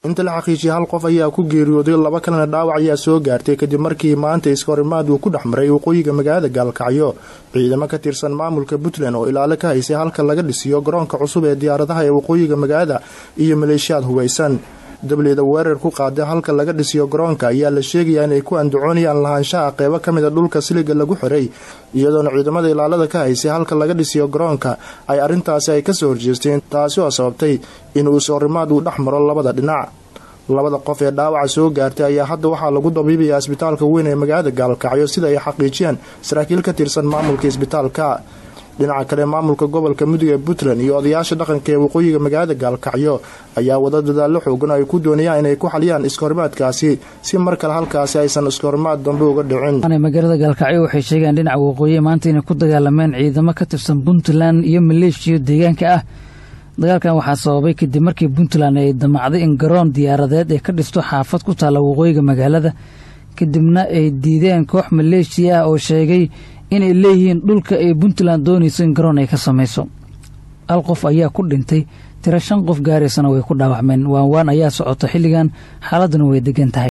inta la xaqiijiyay hal qof ayaa ku geeriyooday laba kalena dhaawac ayaa soo gaartay kadib markii maanta iskahorimaad uu ku dhex maray waqooyiga magaalada gaalkacyo ciidamo ka tirsan maamulka puntland oo ilaalo ka haysay halka laga dhisiyo garoonka cusub ee diyaaradaha ee waqooyiga magaalada iyo maleeshiyaad hubaysan dableyda weerar ku qaaday halka laga dhisiyo garoonka ayaa la sheegayaa inay ku andacoonayaan lahaanshaha qeybo ka mid a dhulka siliga lagu xiray iyadoona ciidamada ilaalada ka haysay halka laga dhisiyo garoonka ay arrintaasi ay kasoo horjeesteen taasi oo sababtay inuu iskahorimaad uu dhex maro labada dhinac labada qof ee dhaawaca soo gaartay ayaa hadda waxaa lagu dabiibayaa isbitaalka weyn ee magaalada gaalkacyo sida ay xaqiijiyeen saraakiil ka tirsan maamulka isbitaalka dhinaca kale maamulka gobolka mudug ee puntland iyo odayaasha dhaqanka ee waqooyiga magaalada gaalkacyo ayaa wada dadaallo xoogan ay ku doonayaan inay ku xaliyaan iskahorimaadkaasi si mar kale halkaasi aysan iskahorimaad dambe uga dhicin magaalada gaalkacyo waxay sheegeen dhinaca waqooyi maanta inay ku dagaalameen ciidamo ka tirsan puntland iyo maleeshiya deegaanka ah dagaalkan waxaa sababay kadib markii puntland ay damacday in garoon diyaaradeed ay ka dhisto xaafad ku taalla waqooyiga magaalada kadibna ay diideen koox maleeshiya ah oo sheegay inay leeyihiin dhulka ay puntland doonayso in garoon ay ka samayso hal qof ayaa ku dhintay tiro shan qof gaaraysana way ku dhaawacmeen waanwaan ayaa socota xilligan xaaladuna way degan tahay